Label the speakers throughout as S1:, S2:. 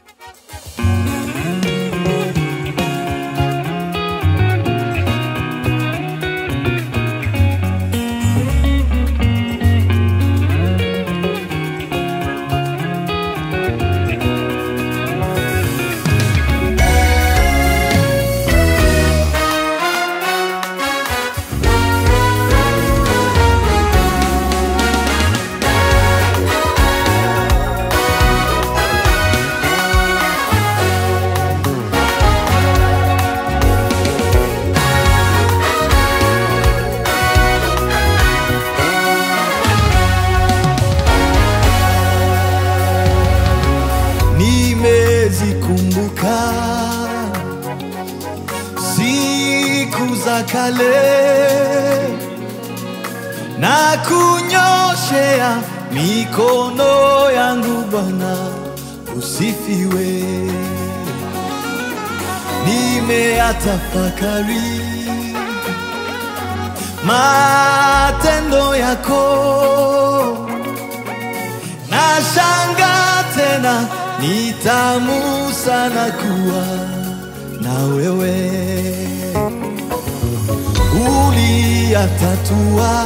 S1: nimezikumbuka siku za kale na kunyoshea mikono yangu Bwana, usifiwe. Nimeyatafakari matendo yako Nashanga tena ni tamu sana kuwa na wewe, uliyatatua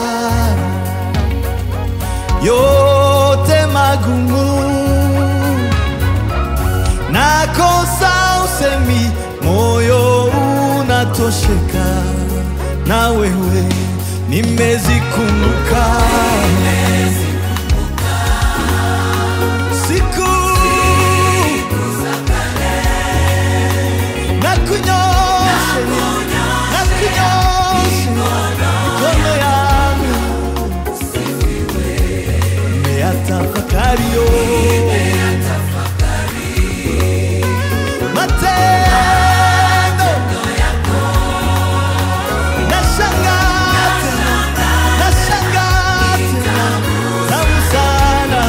S1: yote magumu, nakosa usemi, moyo unatosheka na wewe, nimezikumbuka siku na kunyoshe na kunyoshe mikono yangu nimeyatafakari yo matendo nashangaa tena nashangaa tena tamu sana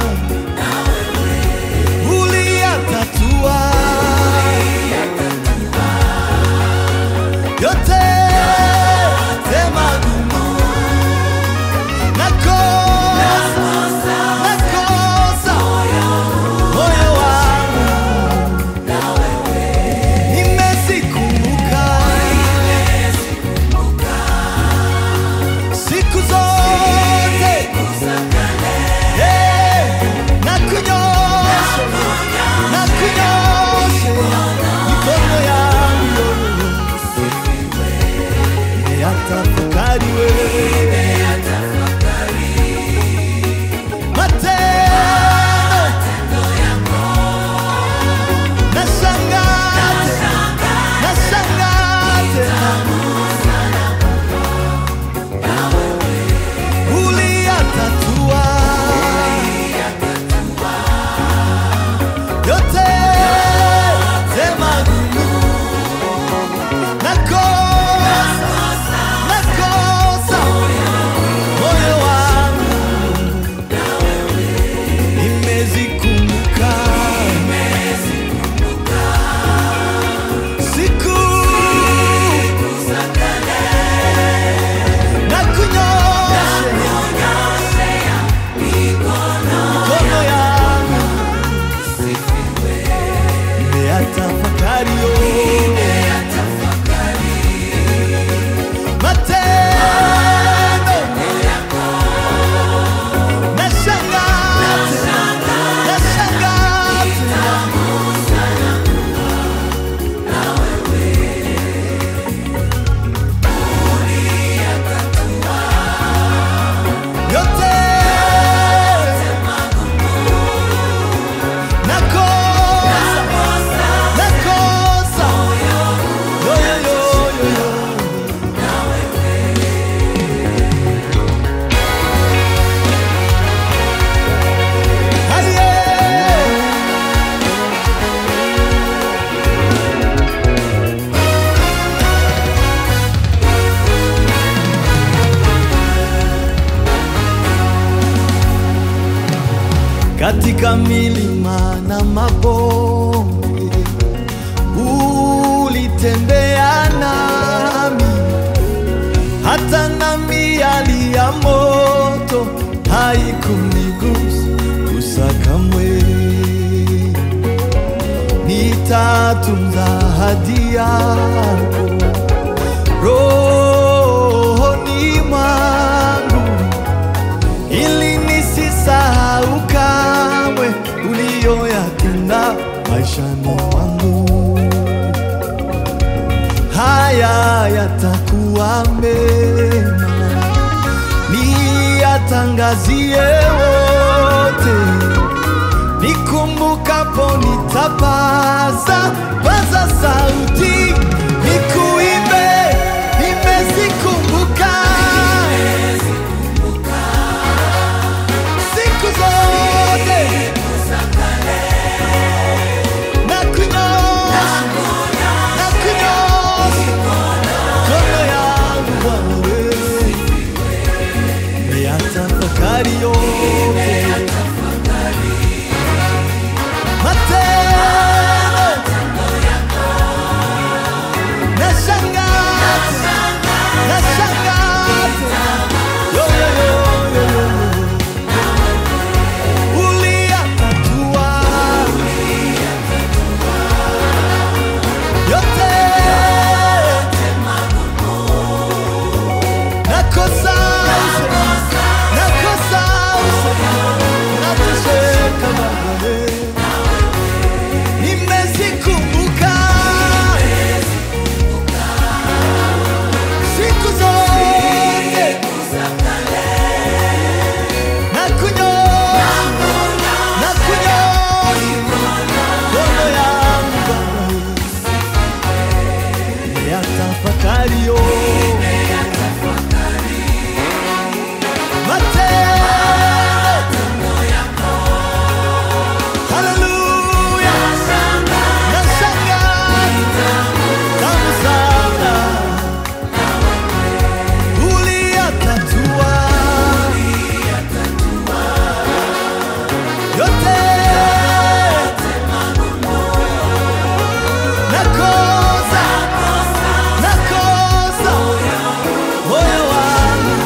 S1: uliyatatua yote tema gumu nakosa nakosa moyo wangu nimezikumbuka siku zote Eh, na kunyosha na kunyoshe mikono yangu nimeyatafakari wewe matendo nashangaa tena nashangaa tena uliyatatua yote magumu nakosa nakosa moyo wangu nimezikumbuka siku na kunyoshe mikono yangu nimeyatafakari yo matendo nashangaa tena nashangaa tena yote nakosa nakosa yo yo yo yo yo Aye. katika milima na mabonde ulitembea nami, hata na miali ya moto haikunigusa gusa kamwe. nitatunza ahadi yako rohoni mwangu, ili nisisahau kamwe uliyoyatenda maishani mwangu. Haya yatakuwa mema, niyatangazie wote nikumbukapo nitapaza paza sauti nikuimbe, nimezikumbuka siku zote na kunyosha na kunyosha mikono yangu Bwana wewe, nimeyatafakari yote matendo nashangaa nashangaa yo yo yo yo yo uliyatatua yote nakosa nakosa nakusheka Baba nimezikumbuka siku zote na kunyosha na kunyosha mikono yangu Bwana yatafakari yo matendo Haleluya nashangaa tamu sana uliyatatua yote nakosa nakosa moyo wangu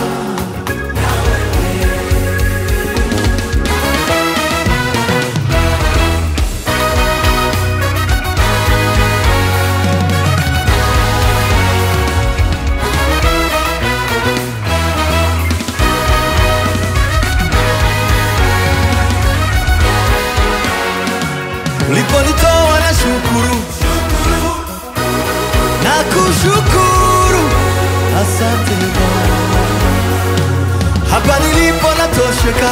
S1: uliponitoa na shukuru na kushukuru asante Bwana hapa nilipo natosheka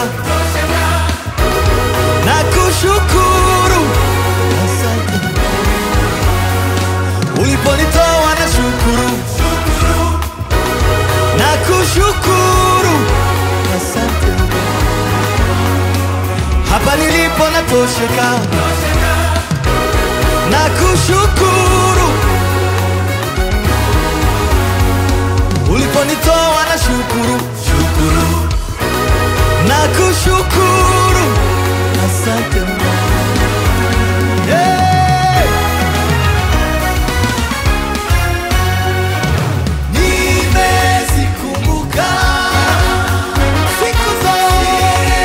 S1: na kushukuru asante uliponitoa na shukuru na kushukuru asante hapa nilipo natosheka na kushukuru uliponitoa na shukuru shukuru na kushukuru asante Bwana. Hey! Nimezikumbuka siku zote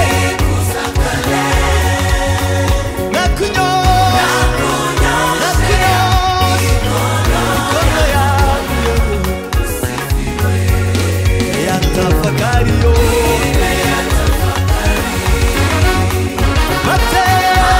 S1: na kunyoosha na kunyoosha mikono yangu yatafakari yote matendo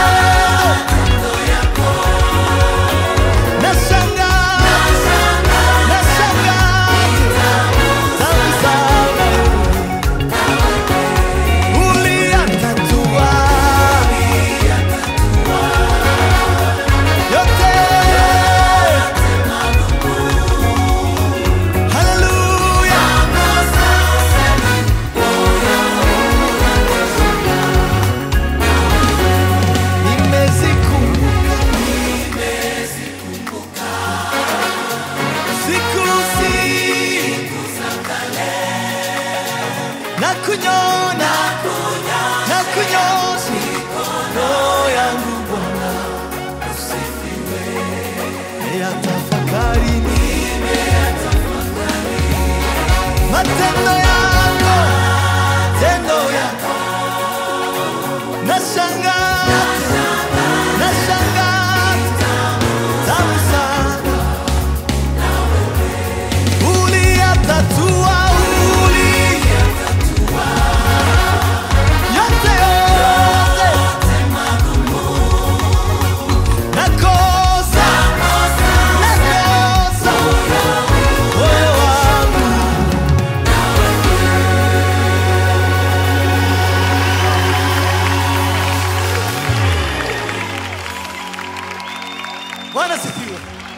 S1: Bwana sifiwe.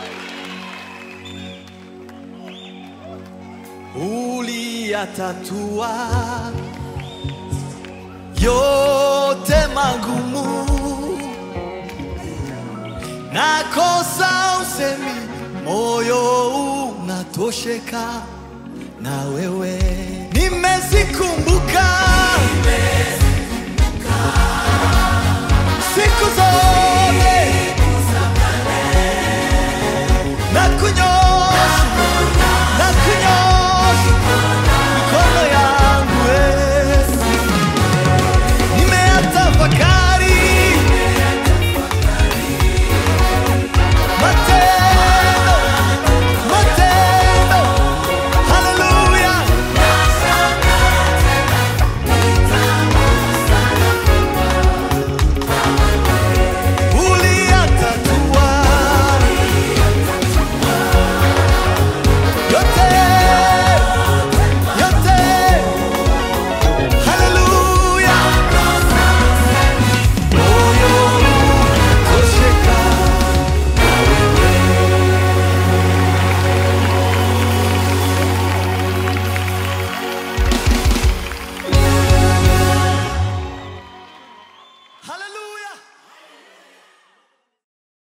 S1: Uliyatatua yote magumu, nakosa usemi, moyo unatosheka na wewe, nimezikumbuka